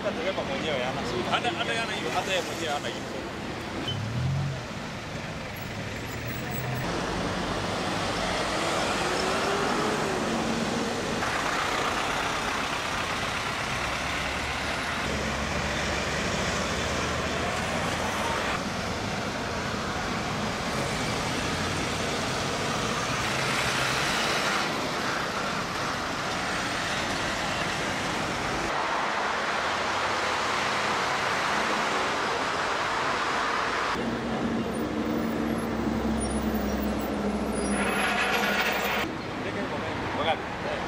hata dereva mwenyewe hana hata hata hana hiyo hata yeye mwenyewe hana hiyo. Wakati.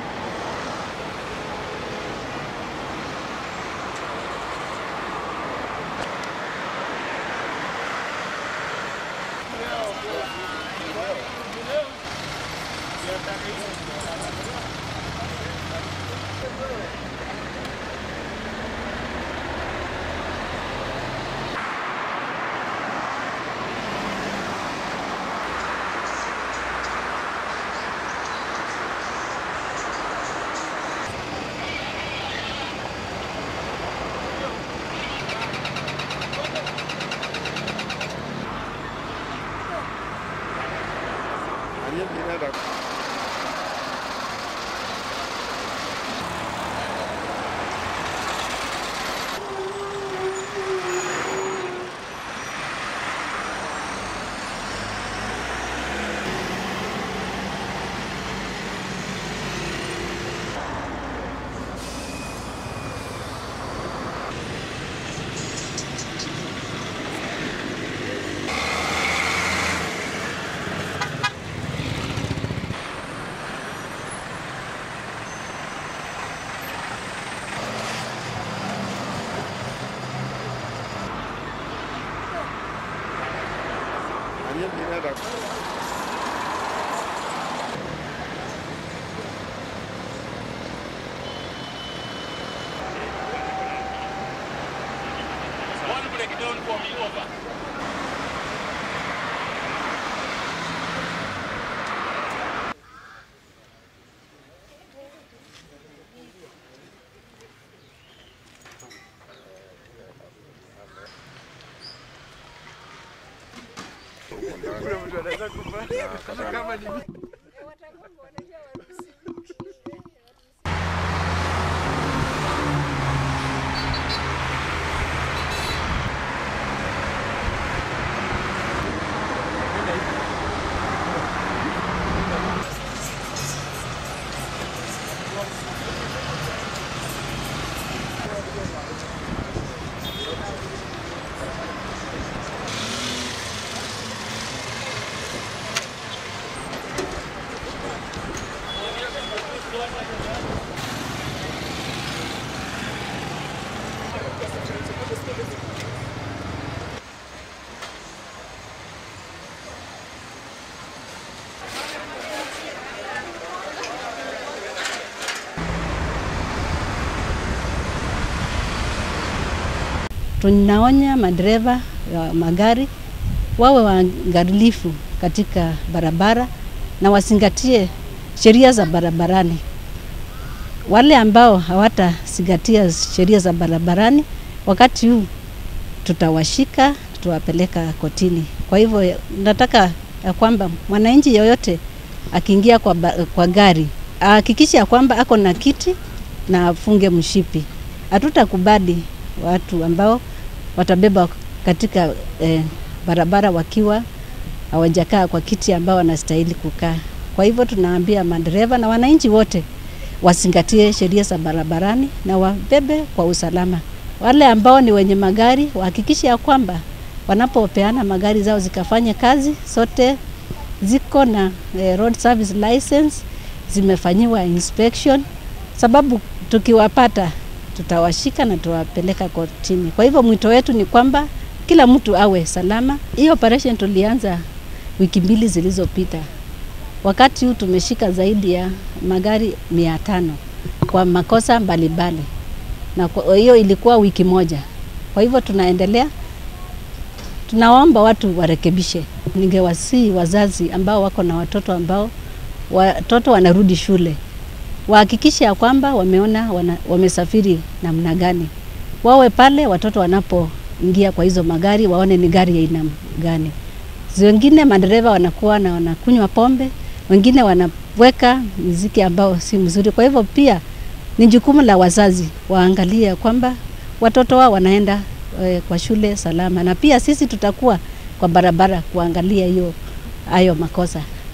One breakdown for me over. Tunaonya madereva wa magari wawe waangalifu katika barabara na wazingatie sheria za barabarani. Wale ambao hawatazingatia sheria za barabarani, wakati huu tutawashika, tutawapeleka kotini. Kwa hivyo nataka ya kwamba mwananchi yoyote akiingia kwa, ba- kwa gari ahakikishe ya kwamba ako na kiti na afunge mshipi. Hatutakubali watu ambao watabeba katika eh, barabara wakiwa hawajakaa kwa kiti ambao wanastahili kukaa. Kwa hivyo tunaambia madereva na wananchi wote wazingatie sheria za barabarani na wabebe kwa usalama. Wale ambao ni wenye magari wahakikishe ya kwamba wanapopeana magari zao zikafanye kazi, zote ziko na eh, road service license, zimefanyiwa inspection, sababu tukiwapata tutawashika na tutawapeleka kotini. Kwa hivyo mwito wetu ni kwamba kila mtu awe salama. Hii operation tulianza wiki mbili zilizopita. Wakati huu tumeshika zaidi ya magari mia tano kwa makosa mbalimbali, na kwa hiyo ilikuwa wiki moja. Kwa hivyo tunaendelea, tunaomba watu warekebishe. Ningewasihi wazazi ambao wako na watoto ambao watoto wanarudi shule wahakikishe ya kwamba wameona wana, wamesafiri namna gani, wawe pale watoto wanapoingia kwa hizo magari waone ni gari ya aina gani. Wengine madereva wanakuwa na wanakunywa pombe, wengine wanaweka muziki ambao si mzuri. Kwa hivyo pia ni jukumu la wazazi waangalie kwamba watoto wao wanaenda e, kwa shule salama, na pia sisi tutakuwa kwa barabara kuangalia hiyo hayo makosa.